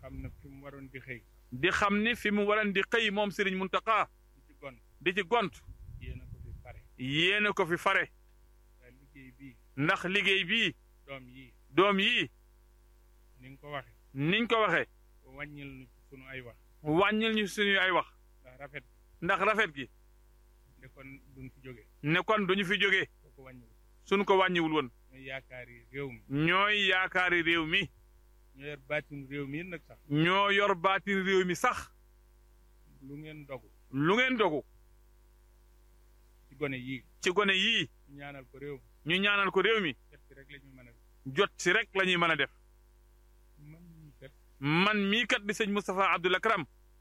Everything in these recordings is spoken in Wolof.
xam ne fi mu waroon di xëy di xam ni fi mu waran di xëy moom Serigne Mountakha di ci gon di ci gont yéen a ko fi pare yéene ko fi fare waaye liggéey bii ndax liggéey bii doom yii doom yii ni nga ko waxe niñ ko waxee wàññil nu ci sunu ay wax wàññil ñu suñuy ay wax ndax rafet ndax rafet gi de kon duñ fi jóge ne kon duñu fi jógee boo ko wàññiwul suñ ko wàññiwul woon ñooy yaakaar yi réew mi ñooy yaakaari réew mi ñoo yor baatin réew mi nag sax ñoo yor baatin réew mi sax lu ngeen dogu lu ngeen dogu ci gone yii ci gone yii ñu ñaanal ko réew mi ñu ñaanal ko réew mi def ci rek la ñu mën a jot si rek la ñuy mën a def man ñii kat man mii kat di sëñ Moustapha Abdoul Akram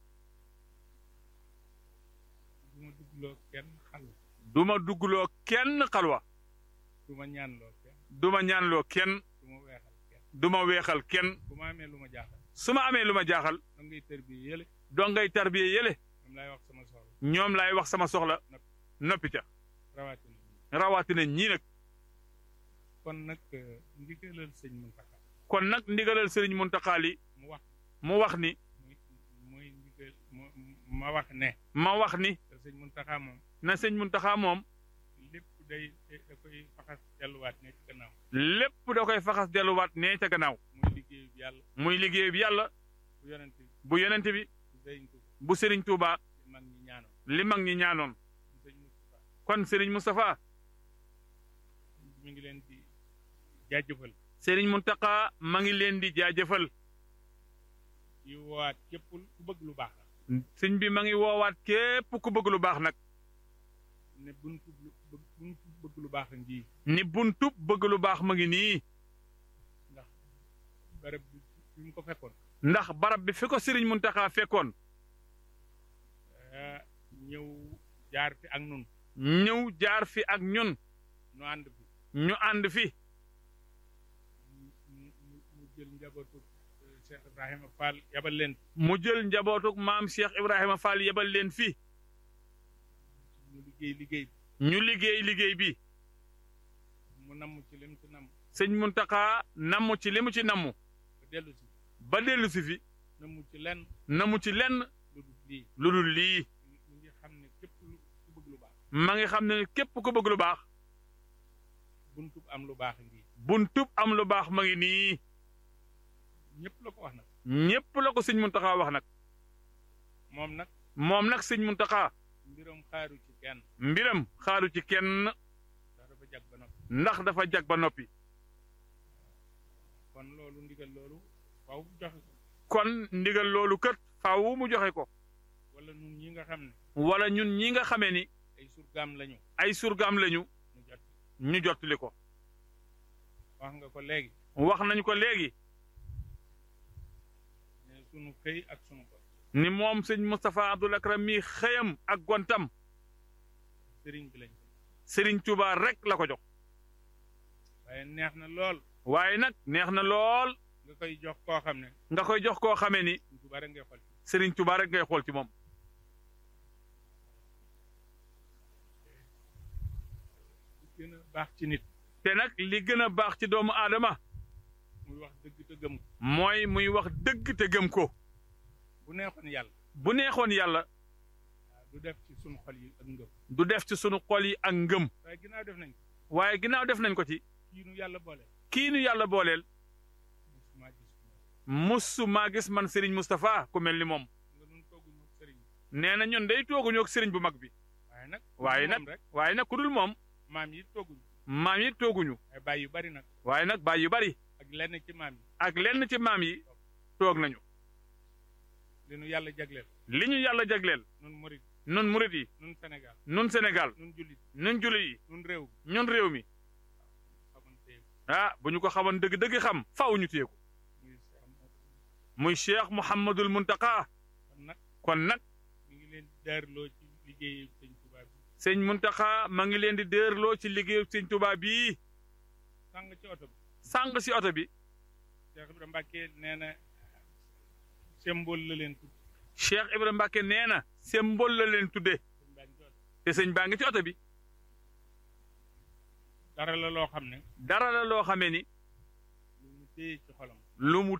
du ma duggloo kenn xal du ma duggloo kenn xalwa du ma ñaanloo kenn du ma ñaanloo kenn du ma weexal kenn du ma weexal kenn bu ma amee lu ma jaaxal su ma amee lu ma jaaxal da ngay tër bi yële dongay tarbiye yële moom laay wax sama soxla ñoom laay wax sama soxla noppi ca rawatina rawatina ñii nag kon nag ndigalal sëñ Mountakha kon nag ndigalal sëriñ Mountakha li mu wax mu wax ni muy muy ndigal mu ma wax ne ma wax ni te sëñ Mountakha moom na sëñ Mountakha moom lépp day da koy faxas delluwaat ne ci gannaaw lépp da koy faxas delluwaat nee ca gannaaw muy liggéeyu bi yàlla muy liggéey bi yàlla bu yonent bi bu yonente bi bu sëriñ Tuuba bu sëriñ Touba di mag ñi ñaanoon li mag ñi ñaanoon bu sëñ Moustapha kon sëriñ Moustapha mi ngi leen di jaajëfal sëriñ Mountakha ma ngi leen di jaajëfal di woowaat képp ku bëgg lu baax la sëñ bi ma ngi woowaat képp ku bëgg lu baax nag ne buntu lu buntu bëgg lu baax a ngi ni buntub bëgg lu baax ma ngi nii ndax barab bi fi mu ko fekkoon ndax barab bi fi ko sëriñ Mountakha fekkoon ah, ñëw jaar fi ak nun ñëw jaar fi ak ñun nu ànd fi ñu ànd fi mu mu mu jël njabootu eh, Cheikh Ibrahima Fall yabal leen mu jël njabootuk maam Cheikh Ibrahima Fall yebal leen fi mu liggéey liggéey ñu liggéey liggéey bi mu namm ci lim ci namm sëñ Mountakha namu ci li mu ci namu ba dellu si ba dellu si fi namm ci lenn namu ci lenn lu dul lii lu dul lii mu ngi xam ne képp lu ku bëgg lu baax ma ngi xam ne képp ku bëgg lu baax buntu am lu baax ngi buntub am lu baax ma ngi nii ñëpp la ko wax nag ñépp la ko sëñ Mountakha wax nag moom nag moom nag sëñ Mountakha mbiram xaaru ci kenn mbiram xaaru ci kenn ndax dafa jag ba noppi ndax dafa jag ba noppi kon loolu ndigal loolu waaw joxe ko kon ndigal loolu kët faaw mu joxe ko wala nun ñi nga xam ne wala ñun ñi nga xamee ni ay surgaam lañu ay surgaam lañu ñu jot ñu jottali ko wax nga ko léegi wax nañu ko léegi ne sunu xëy ak sunu ko ni moom sëñ Moustapha Abdoul Akram mi xëyam ak gontam sëriñ bi lañ ko Serigne Touba rek la ko jox waaye neex na lool waaye nag neex na lool nga koy jox koo xam ne nga koy jox koo xamee ni suñ Tuubaa rek ngay xool Serigne Touba rek ngay xool ci moom li gën a baax ci nit te nag li gën a baax ci doomu aadama muy wax dëgg te gëm ko mooy muy wax dëgg te gëm ko bu neexoon yàlla bu neexoon yàlla waaw du def ci sunu xol yi ak ngëm du def ci sunu xol yi ak ngëm waaye ginnaaw def nañ ko waaye ginnaaw def nañ ko ci kii nu yàlla boole kii nu yàlla booleel musuma gis ko moom musu maa gis man Serigne Moustapha ku mel ni moom nga nun tooguñu ak sëriñ bi nee na ñun day tooguñu ak Serigne bu mag bi waaye nag waaye moom nag rek waaye nag ku dul moom maam yi tooguñu maam yi tooguñu ay bàyyi yu bari nag waaye nag baay yu bari ak lenn ci maam yi ak lenn ci maam yi toog nañu li nu yàlla jagleel li ñu yàlla jagleel nun murit nun murit yi nun Sénégal nun Sénégal nun jullit nun jullit yi nun réew mi ñun réew mi xamante ah bu ñu ko xamoon dëgg-dëgg xam faaw ñu téye ko muy Cheikh Mouhamadou muy Cheikh Mouhamadul Muntaka kon nag kon nag mi ngi leen daarloo ci liggéeyu sëñ Tuubaa bi sëñ Muntaka ma ngi leen di déerloo ci liggéeyu sëñ Tuubaa bii sàng ci oto bi sàng si oto bi Cheikh Ibrahima Mbacke nee na symbole la leen tudd Cheikh Ibrahima Mbacke nee na symbole la leen tuddee sëñ baa ngi ci oto te sëñ baa ngi ci oto bi dara la loo xam ne dara la loo xamee ni lu mu téye ci xolam lu mu